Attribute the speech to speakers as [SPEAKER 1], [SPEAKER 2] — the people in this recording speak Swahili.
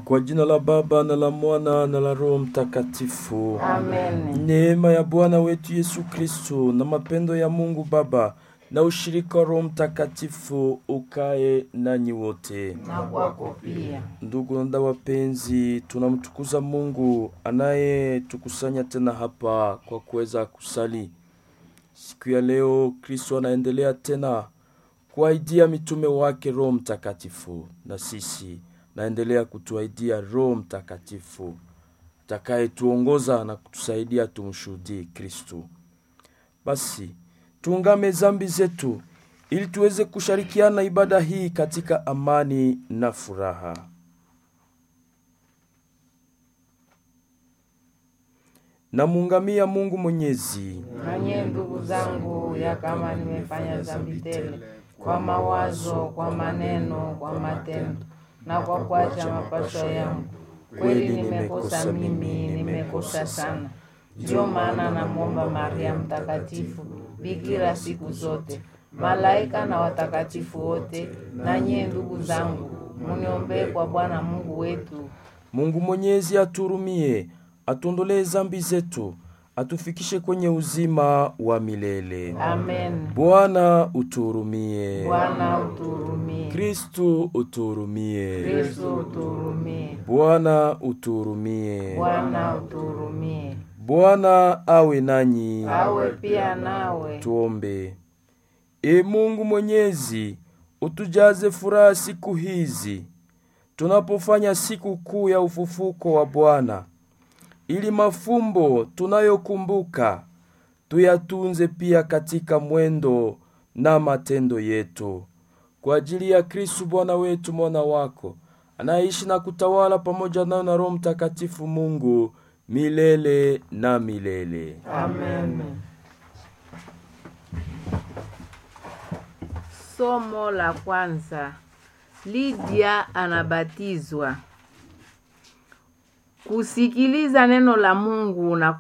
[SPEAKER 1] Kwa jina la Baba na la Mwana na la Roho Mtakatifu.
[SPEAKER 2] Amen.
[SPEAKER 1] Neema ya Bwana wetu Yesu Kristo na mapendo ya Mungu Baba na ushirika wa Roho Mtakatifu ukae nanyi wote.
[SPEAKER 2] Na kwako pia.
[SPEAKER 1] Ndugu na dada wapenzi, tunamtukuza Mungu anayetukusanya tena hapa kwa kuweza kusali siku ya leo. Kristo anaendelea tena kuahidia mitume wake Roho Mtakatifu, na sisi naendelea kutuahidia Roho Mtakatifu atakayetuongoza na kutusaidia tumshuhudie Kristo. Basi tuungame zambi zetu ili tuweze kushirikiana ibada hii katika amani na furaha. Namuungamia Mungu Mwenyezi,
[SPEAKER 2] Nanye ndugu zangu, ya kama nimefanya dhambi tele kwa mawazo, kwa maneno, kwa matendo na kwa kuacha mapasho yangu, kweli nimekosa mimi, nimekosa sana. Ndiyo maana namwomba Maria Mtakatifu, bikira siku zote, malaika na watakatifu wote, nanye ndugu zangu, muniombee kwa Bwana Mungu wetu.
[SPEAKER 1] Mungu Mwenyezi aturumie, atuondolee zambi zetu, atufikishe kwenye uzima wa milele.
[SPEAKER 2] Amen.
[SPEAKER 1] Bwana uturumie.
[SPEAKER 2] Bwana uturumie.
[SPEAKER 1] Kristu uturumie.
[SPEAKER 2] Kristo uturumie.
[SPEAKER 1] Bwana uturumie.
[SPEAKER 2] Bwana uturumie.
[SPEAKER 1] Bwana awe nanyi.
[SPEAKER 2] Awe pia nawe.
[SPEAKER 1] Tuombe. E Mungu Mwenyezi, utujaze furaha siku hizi tunapofanya siku kuu ya ufufuko wa Bwana, ili mafumbo tunayokumbuka tuyatunze pia katika mwendo na matendo yetu, kwa ajili ya Kristu Bwana wetu, mwana wako anayeishi na kutawala pamoja nayo na Roho Mtakatifu, Mungu milele na milele.
[SPEAKER 2] Amen. Somo la kwanza. Lydia anabatizwa. Kusikiliza neno la Mungu na